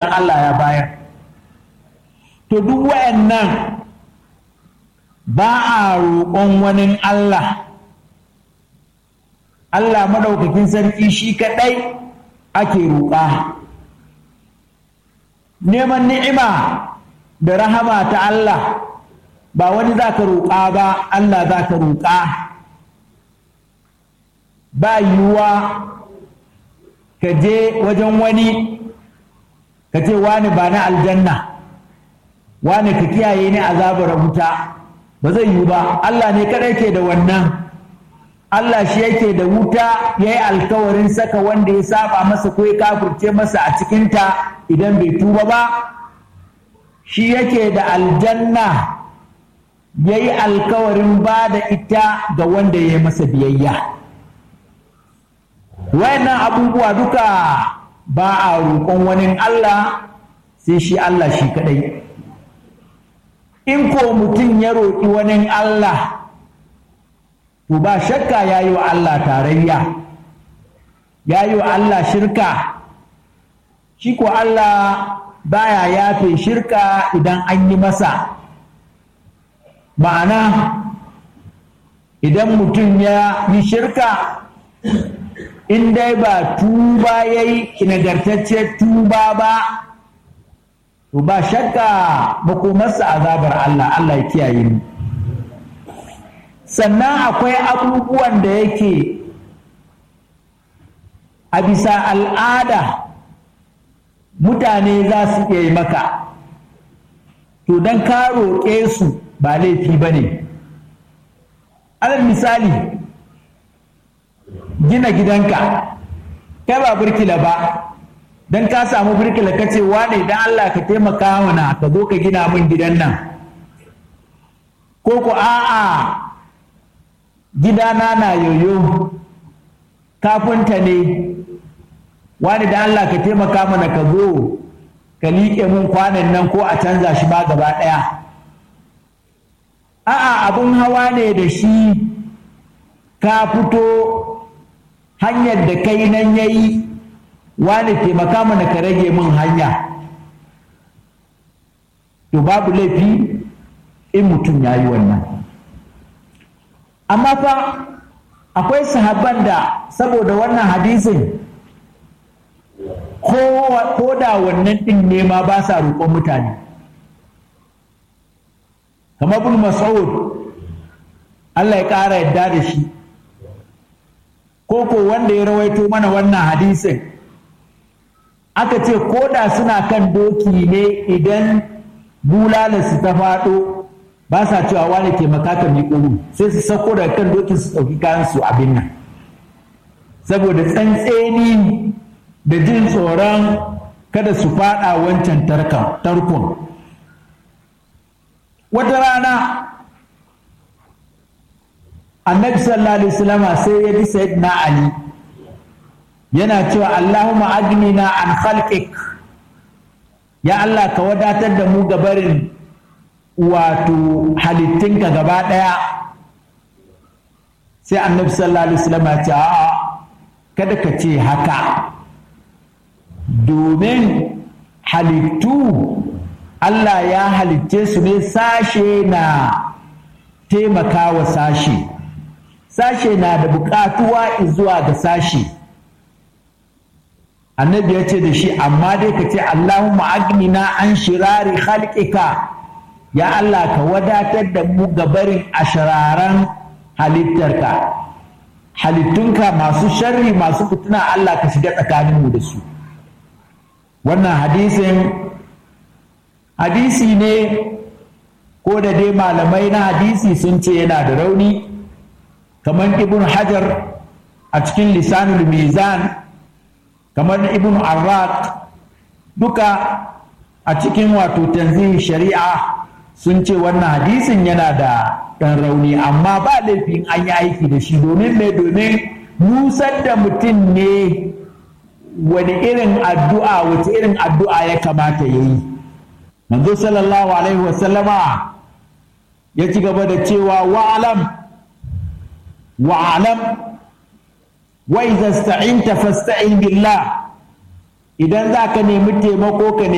Allah ya bayar to duk wayannan ba a roƙon wani Allah Allah maɗaukakin sarki shi kaɗai ake roƙa neman ni'ima da rahama ta Allah ba wani za ka roƙa ba Allah za ka roƙa ba yiwuwa ka je wajen wani ka ce wani ba na aljanna wani ka kiyaye ni azabar wuta ba zai yiwu ba Allah ne kadai ke da wannan Allah shi yake da wuta ya yi alkawarin saka wanda ya saba masa ko ya kafurce masa a cikinta idan bai tuba ba shi yake da aljanna ya yi alkawarin ba da ita ga wanda ya yi masa biyayya wayannan abubuwa duka ba a roƙon wani Allah sai shi Allah shi kadai in ko mutum ya roƙi wani Allah to ba shakka ya yi wa Allah tarayya ya yi wa Allah shirka shi ko Allah baya yafe shirka idan an yi masa ma'ana idan mutum ya yi shirka in dai ba tuba ya yi nagartacce tuba ba to ba shakka makomarsa azabar Allah Allah ya kiyaye mu sannan akwai abubuwan da yake a bisa al'ada mutane za su iya yi maka to don ka roƙe su ba laifi ba ne alal misali gina gidanka kai ba birkila ba don ka samu birkila ka ce wane don Allah ka taimaka mana ka zo ka gina min gidan nan ko ku a'a gidana na yoyo kafinta ne wani da Allah ka taimaka mana ka zo ka liƙe mun kwanan nan ko a canza shi ba gaba ɗaya a'a abin hawa ne da shi ka fito hanyar da kai nan ya yi wani taimaka mana ka rage mun hanya to babu laifi in mutum ya yi wannan amma fa akwai sahabban da saboda wannan hadisin ko da wannan ɗin ne ma ba sa roƙon mutane kamar bin mas'ud Allah ya ƙara yadda da shi ko ko wanda ya rawaito mana wannan hadisin aka ce ko da suna kan doki ne idan bulalarsu ta faɗo ba sa cewa wani taimaka ka miƙo sai su sauko daga kan dokin su ɗauki kayan su abin nan saboda tsantseni da jin tsoron kada su faɗa wancan tarkon wata rana annabi sallallahu alaihi wasallam sai ya ji sayyidina ali yana cewa allahumma agnina an khalqik ya allah ka wadatar da mu gabarin wato halittinka gaba ɗaya sai annabi sallallahu alaihi wasallam ya ce a'a kada ka ce haka domin halittu Allah ya halicce su ne sashe na taimakawa sashe sashe na da buƙatuwa zuwa ga sashe annabi ya ce da shi amma dai ka ce Allahumma agnina an shirari khalqika ya Allah ka wadatar da mu gabarin ashiraran halittarka halittunka masu sharri masu fituna Allah ka shiga tsakaninmu da su wannan hadisin hadisi ne ko da dai malamai na hadisi sun ce yana da rauni kamar ibn hajar a cikin lisanul mizan kamar ibn arraq duka a cikin wato tanzihin shari'a sun ce wannan hadisin yana da ɗan rauni amma ba laifin an yi aiki da shi domin mai domin nusar da mutum ne wani irin addu'a wace irin addu'a ya kamata ya yi manzo sallallahu alaihi wasallama ya ci gaba da cewa wa'alam wa'alam wa idza sta'inta fasta'in billah idan za ka nemi taimako ka